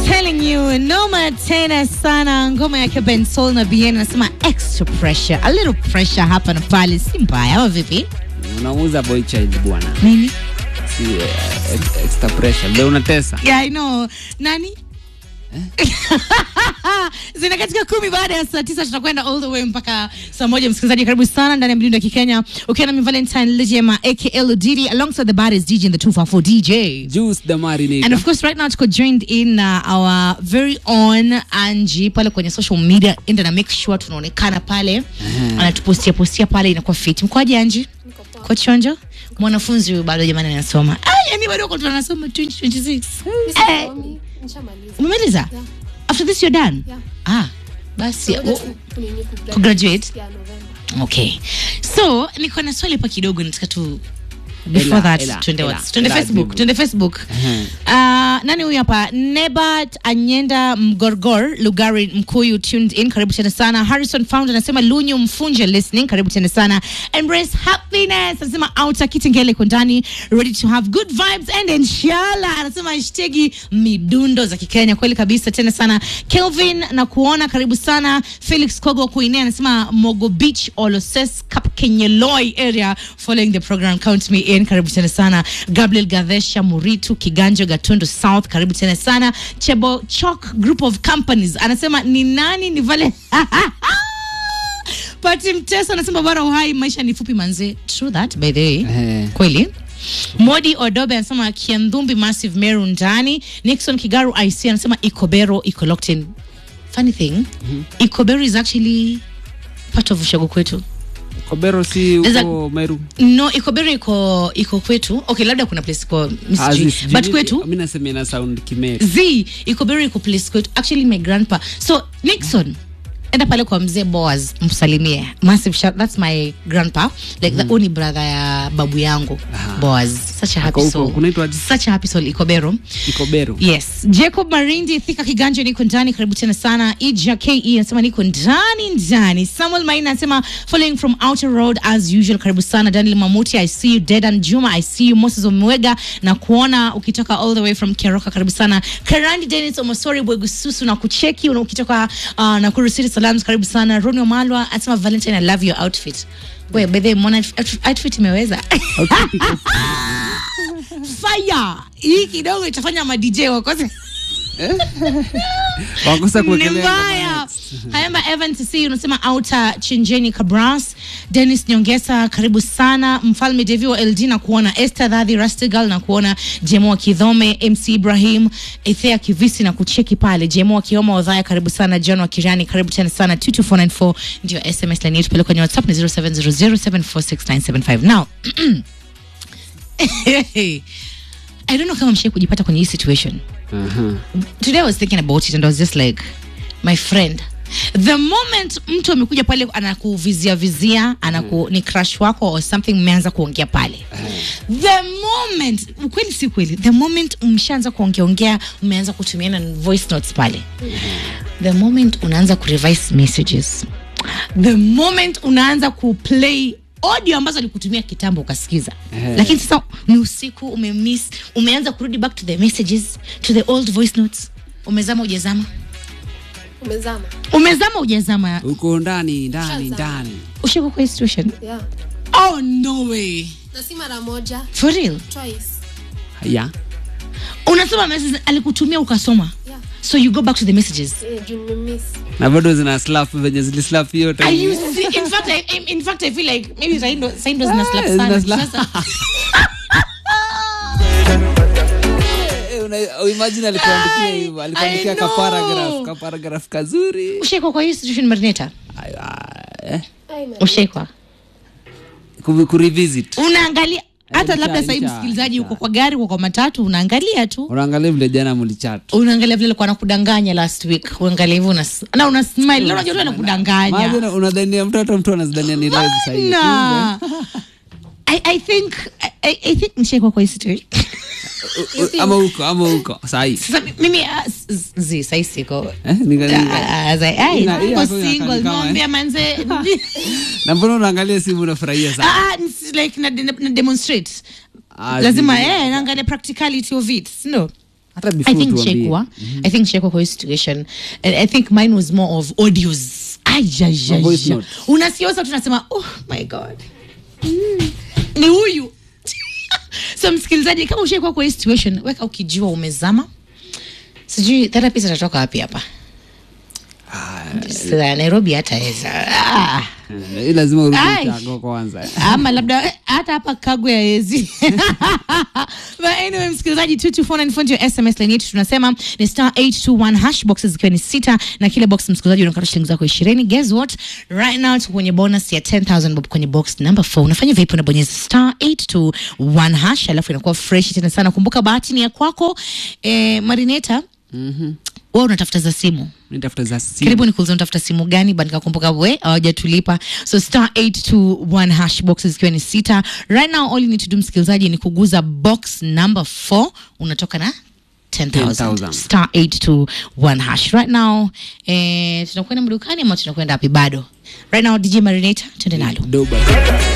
telling you noma tena sana ngoma yake Ben Soul na Bien anasema extra pressure a little pressure hapa na pale si mbaya au vipi unauza boy child bwana nini si eh, ex- extra pressure ndio unatesa yeah I know nani zina katika kumi baada ya saa tisa tutakwenda all the way mpaka saa moja msikilizaji karibu sana ndani ya mdundo ya kikenya ukiwa nami valentine lejema aka Ludidi alongside the baddest dj in the 254 dj juice the And marinator of course, right now tuko joined in uh, our very own Angie pale kwenye social media, enda na make sure tunaonekana pale, anatupostia postia pale, inakuwa fit. Mkoaje Angie? Kwa chonjo? Mwanafunzi huyu bado jamani anasoma. Ah, yani bado kwa tunasoma 2026. Eh, umemaliza? Yeah. After this you're done? Yeah. Ah, basi. Ngoja oh, tu- kunini kugraduate. kugraduate? Yeah, November. Okay. So, niko na swali hapa kidogo nataka tu before Ela, that ela, twende ela, what? Twende ela Facebook, jibu. twende Facebook. Ehe. Uh, nani huyu hapa Nebat Anyenda Mgorgor Lugari Mkuyu tuned in, karibu tena sana. Harrison Founder anasema Lunyu Mfunje listening, karibu tena sana. Embrace happiness anasema Outer Kitengele iko ndani, ready to have good vibes and inshallah anasema hashtagi midundo za Kikenya, kweli kabisa tena sana. Kelvin na kuona, karibu sana. Felix Kogo Kuine anasema Mogo Beach Oloses Kapkenyeloi area following the program count me in, karibu tena sana. Gabriel Gadesha Muritu Kiganjo Gatundu South, karibu tena sana. Chebo Chok Group of Companies anasema ni nani ni vale Pati Mtesa anasema bora uhai, maisha ni fupi manze. True that by the way. Ehe. Kweli. Modi Odobe anasema Kiandhumbi Massive Meru ndani. Nixon Kigaru IC anasema Ikobero iko locked in. Funny thing, Ikobero is actually part of ushago kwetu. kobero si There's a- uko meru No, Ikobero iko iko kwetu. Okay, labda kuna place iko Ah, sijui. zi- But sijui- kwetu mi nasema ina sound kimeru z ikobero iko place kwetu actually my grandpa so nixon enda pale kwa mzee boas msalimie massive shout that's my grandpa like the only brother ya babu yangu Aha. boas such a happy Ako huko, soul kunaitwa aje? such a happy soul ikobero ikobero yes jacob marindi thika kiganja niko ndani karibu tena sana ija ke anasema niko ndani ndani samuel maina anasema following from outer road as usual karibu sana daniel mamuti i see you dedan juma i see you moses omwega na kuona ukitoka all the way from keroka karibu sana karandi denis omosori bwegususu na kucheki una- ukitoka uh, na kurusiri salams karibu sana roni omalwa anasema valentine i love your outfit we bedhe mona outfit imeweza fire hii kidogo itafanya madj wakose wakosa ni kuwekelea mbaya hayamba evan tc unasema auta chinjeni cabras denis nyongesa karibu sana mfalme devi wa ld na kuona este dhadhi rastigal na kuona jemo wa kidhome mc ibrahim ethea kivisi na kucheki pale jemo wa kioma odhaya karibu sana john wa kirani karibu tena sana 22494 ndio sms line yetu pale kwenye whatsapp ni 0700746975 now i don't know kama mshai kujipata kwenye hii situation Aha. today I was thinking about it and I was just like, my friend, the moment mtu amekuja pale anakuvizia vizia anaku ni crush wako or something mmeanza kuongea pale the moment ukweli si kweli the moment mshaanza kuongeaongea mmeanza kutumiana voice notes pale the moment unaanza kurevise messages the moment unaanza kuplay audio ambazo alikutumia kitambo ukasikiza Eh. lakini sasa ni usiku umemiss umeanza kurudi back to the messages to the old voice notes umezama ujazama umezama umezama ujazama uko ndani ndani Shazam. ndani ushiko kwa hii situation yeah. oh no way na si mara moja for real twice ya unasoma message alikutumia ukasoma yeah. so you go back to the messages Eh, juu nimemiss na bado zina slap venye zilislap hiyo time. Are you see? In fact, I, I- in fact, I feel like maybe Saindo, Saindo zina slap Eh, sana. zina slap. Sasa- Eh, una- imagine alikuandikia Ai, hivyo alikuandikia I ka know. paragraph ka paragraph kazuri Ushaikwa kwa hii situation Marineta? Ay, ah, eh, Ai, man. Ushaikwa? ku- kurevisit Unaangalia hata nisha- labda sahii nisha- msikilizaji nisha. uko kwa gari uko kwa matatu unaangalia tu unaangalia vile jana mlichat unaangalia vile alikuwa anakudanganya last week unaangalia hivyo unas- na una smile leo unajua tu anakudanganya unadhania mtoto mtu anazidania ni live sahii na I, I think I, I- I think nishaikwa kwa hii situation ama huko ama huko sahii sasa mimi ah, s- s- zi sahii siko Eh, nika- nika- Ah, as I- ai, Ina- niko iya, so single inakaa kama, mwambia manze na mbona unaangalia simu unafurahia sana Ah, ah, it's like na, na, na demonstrate Ah, lazima zi- eh, naangalia practicality of it no hata I before think tuambie. Shekwa. I think Shekwa kwa hii situation. And I think mine was more of audios. Ma voice Ajajaja. notes. Unasiosa tunasema oh my god. Mm. Ni huyu. so msikilizaji kama ushaikuwa kwa hii situation weka ukijua umezama. Sijui therapist atatoka wapi hapa. Sasa Nairobi hataweza. Ah. Eh, hii lazima urudi Ai. chago kwanza ama labda eh, hata hapa kagwe ya ezi but anyway msikilizaji 22494 ndio sms line yetu tunasema ni star 821 hash boxes zikiwa ni sita na kila box msikilizaji unakata shilingi zako 20 guess what right now tuko kwenye bonus ya 10000 bob kwenye box number 4 unafanya vipi unabonyeza star 821 hash alafu inakuwa fresh tena sana kumbuka bahati ni ya kwako eh, marineta Mhm. wewe unatafuta za simu nitafuta za simu karibu nikuuliza unatafuta simu gani but nikakumbuka we hawajatulipa so star 821 hash boxes zikiwa ni sita right now all you need to do msikilizaji ni kuguza box number 4 unatoka na 10,000 10,000. star 821 hash right now eh, tunakwenda madukani ama tunakwenda wapi bado right now dj marinator tuende nalo Doba.